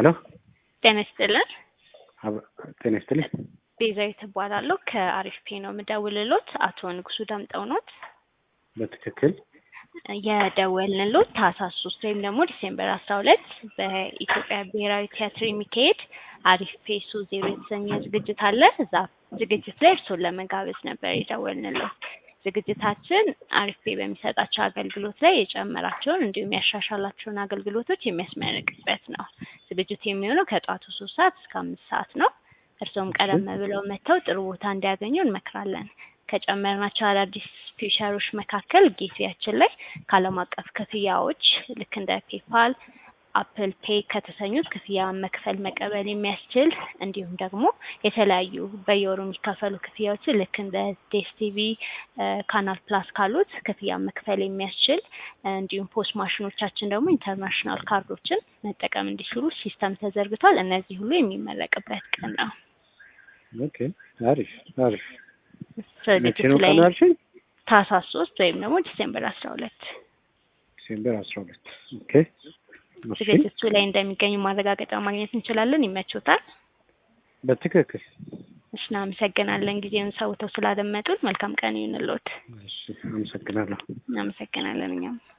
ሄሎ ጤና ይስጥልን። አብ- ጤና ይስጥልኝ። ቤዛዊት እባላለሁ ከአሪፍ ፔ ነው የምደውልሎት። አቶ ንጉሱ ዳምጠው ኖት በትክክል የደወልንሎት ታህሳስ ሶስት ወይም ደግሞ ዲሴምበር አስራ ሁለት በኢትዮጵያ ብሔራዊ ቲያትር የሚካሄድ አሪፍ ፔ ሶ ዜሮ የተሰኘ ዝግጅት አለ። እዛ ዝግጅት ላይ እርሶን ለመጋበዝ ነበር የደወልንሎት። ዝግጅታችን አሪፍ ፔ በሚሰጣቸው አገልግሎት ላይ የጨመራቸውን እንዲሁም ያሻሻላቸውን አገልግሎቶች የሚያስመርቅበት ነው። ዝግጅቱ የሚሆነው ከጠዋቱ ሶስት ሰዓት እስከ አምስት ሰዓት ነው። እርስዎም ቀደም ብለው መጥተው ጥሩ ቦታ እንዲያገኙ እንመክራለን። ከጨመርናቸው አዳዲስ ፊውቸሮች መካከል ጌትዌያችን ላይ ከዓለም አቀፍ ክፍያዎች ልክ እንደ ፔፓል፣ አፕል ፔይ ከተሰኙት ክፍያ መክፈል መቀበል የሚያስችል እንዲሁም ደግሞ የተለያዩ በየወሩ የሚከፈሉ ክፍያዎችን ልክ እንደ ዴስቲቪ ካናል ፕላስ ካሉት ክፍያ መክፈል የሚያስችል እንዲሁም ፖስት ማሽኖቻችን ደግሞ ኢንተርናሽናል ካርዶችን መጠቀም እንዲችሉ ሲስተም ተዘርግቷል። እነዚህ ሁሉ የሚመረቅበት ቀን ነው። ኦኬ፣ አሪፍ አሪፍ። መቼ ዝግጅቱ ነው ላይ ቀኑ ያልሽኝ? ታህሳስ ሶስት ወይም ደግሞ ዲሴምበር አስራ ሁለት ዲሴምበር አስራ ሁለት ኦኬ። እሺ፣ ዝግጅቱ ላይ እንደሚገኙ ማረጋገጫ ማግኘት እንችላለን። ይመቾታል? በትክክል እሺ፣ እናመሰግናለን ጊዜውን ሰውተው ስላደመጡን። መልካም ቀን ይሁንልዎት። እሺ፣ አመሰግናለሁ። እናመሰግናለን እኛም